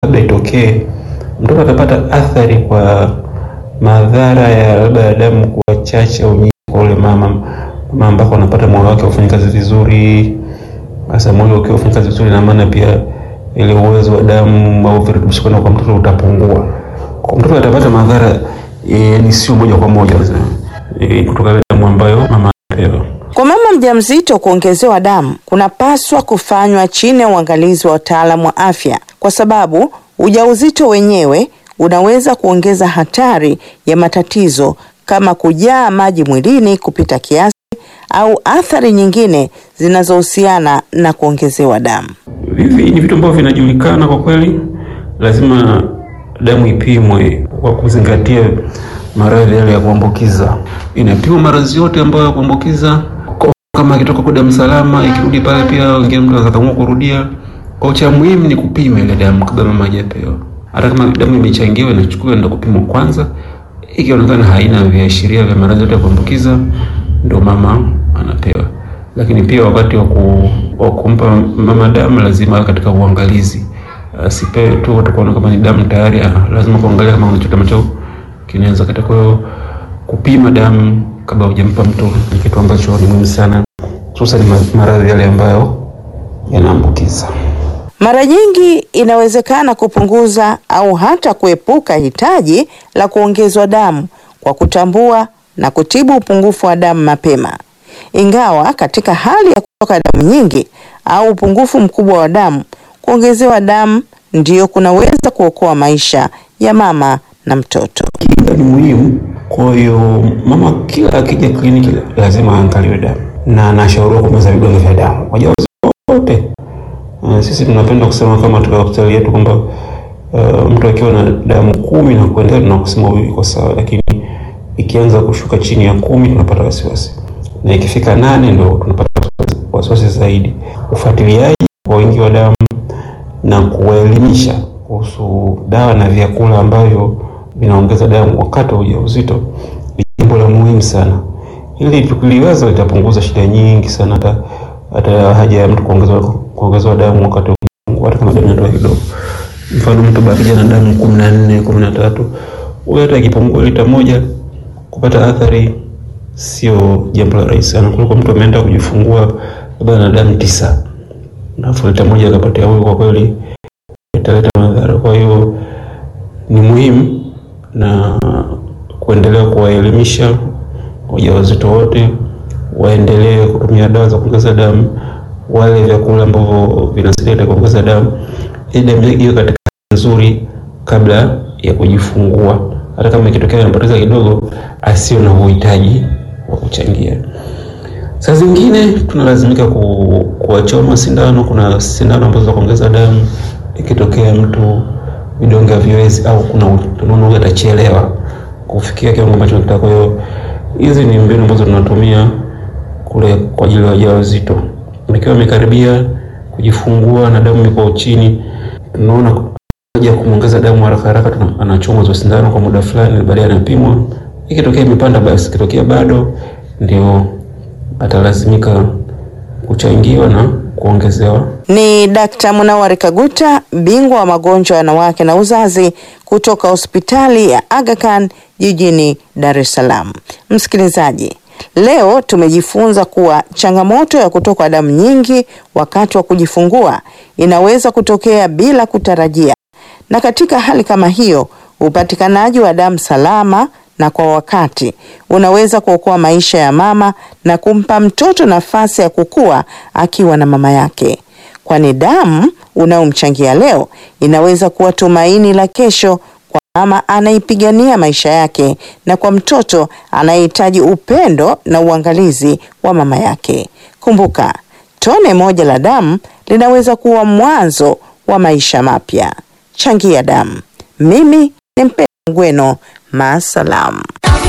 labda itokee mtoto atapata athari kwa madhara ya labda ya damu kuwa chache au nyingi kwa ule mama mama ambako anapata moyo wake ufanye kazi vizuri. Sasa moyo ukiwa ufanye kazi vizuri, na maana pia ile uwezo wa damu au virutubisho kwenda kwa mtoto utapungua. Kwa mtoto atapata madhara yani sio moja kwa moja e, kutoka ile damu ambayo mama anapewa. Kwa mama mjamzito kuongezewa damu kunapaswa kufanywa chini ya uangalizi wa wataalamu wa afya, kwa sababu ujauzito wenyewe unaweza kuongeza hatari ya matatizo kama kujaa maji mwilini kupita kiasi au athari nyingine zinazohusiana na kuongezewa damu. Hivi ni vitu ambavyo vinajulikana kwa kweli, lazima damu ipimwe kwa kuzingatia maradhi yale ya kuambukiza. Inapimwa maradhi yote ambayo ya kuambukiza, Kwa- kama ikitoka kwa damu salama, ikirudi pale pia wengine mtu akaamua kurudia. Kwa cha muhimu ni kupima ile damu kabla mama hajapewa. Hata kama damu imechangiwa, inachukuliwa ndio kupimwa kwanza. Ikionekana haina viashiria vya maradhi yote ya kuambukiza, ndio mama anapewa. Lakini pia wakati wa ku- wa kumpa mama damu lazima awe katika uangalizi, asipewe tu watu kuona kama ni damu tayari. ah, Lazima kuangalia kama kuna chochote ambacho kinaweza katika. Kwa hiyo kupima damu kabla hujampa mtu ni kitu ambacho ni muhimu sana, hususan ma- maradhi yale ambayo yanaambukiza. Mara nyingi inawezekana kupunguza au hata kuepuka hitaji la kuongezwa damu kwa kutambua na kutibu upungufu wa damu mapema. Ingawa katika hali ya kutoka damu nyingi au upungufu mkubwa wa damu, kuongezewa damu ndiyo kunaweza kuokoa maisha ya mama na mtoto. Kinga ni muhimu. Kwa hiyo mama kila akija kliniki lazima aangaliwe damu na anashauriwa kumeza vidonge vya damu wajawazito wote. Uh, sisi tunapenda kusema kama katika hospitali yetu kwamba uh, mtu akiwa na damu kumi na kuendelea tunakusema huyu iko sawa, lakini ikianza kushuka chini ya kumi tunapata wasiwasi, na ikifika nane ndio tunapata wasiwasi- wasiwasi zaidi. Ufuatiliaji kwa wingi wa damu na kuwaelimisha kuhusu dawa na vyakula ambavyo vinaongeza damu wakati wa ujauzito ni jambo la muhimu sana. Hili tukiliweza litapunguza shida nyingi sana, hata hata haja ya mtu kuongezewa kuongezewa damu wakati wa kujifungua, hata kama damu inatoka kidogo. Mfano mtu bakija na damu kumi na nne kumi na tatu huyo hata ikipungua lita moja kupata athari sio jambo la rahisi sana, kuliko mtu ameenda kujifungua labda na damu tisa alafu lita moja akapatia huyu, kwa kweli italeta madhara. Kwa hiyo ni muhimu na kuendelea kuwaelimisha wajawazito wote waendelee kutumia dawa za kuongeza damu, wale vyakula ambavyo vinasaidia katika kuongeza damu, ili damu yake iwe katika hali nzuri kabla ya kujifungua. Hata kama ikitokea anapoteza kidogo, asio na uhitaji wa kuchangia. Saa zingine tunalazimika ku, kuwachoma sindano. Kuna sindano ambazo za kuongeza damu, ikitokea mtu vidonge haviwezi au kuna tunaona huyu atachelewa kufikia kiwango ambacho tunataka. Kwa hiyo hizi ni mbinu ambazo tunatumia kule kwa ajili ya wajawazito. Nikiwa amekaribia kujifungua na damu iko chini, tunaona haja ya kumwongeza damu haraka haraka, tuna- anachomwa hizo sindano kwa muda fulani, baadaye anapimwa. Ikitokea imepanda basi, ikitokea bado, ndio atalazimika kuchangiwa na kuongezewa Ni Dkt. Munawari Kaguta, bingwa wa magonjwa ya wanawake na uzazi kutoka hospitali ya Aga Khan jijini Dar es Salaam. Msikilizaji, leo tumejifunza kuwa changamoto ya kutokwa damu nyingi wakati wa kujifungua inaweza kutokea bila kutarajia, na katika hali kama hiyo upatikanaji wa damu salama na kwa wakati unaweza kuokoa maisha ya mama na kumpa mtoto nafasi ya kukua akiwa na mama yake, kwani damu unayomchangia leo inaweza kuwa tumaini la kesho kwa mama anaipigania maisha yake na kwa mtoto anayehitaji upendo na uangalizi wa mama yake. Kumbuka, tone moja la damu linaweza kuwa mwanzo wa maisha mapya. Changia damu. Mimi ni Mpenda Ngweno, maasalam.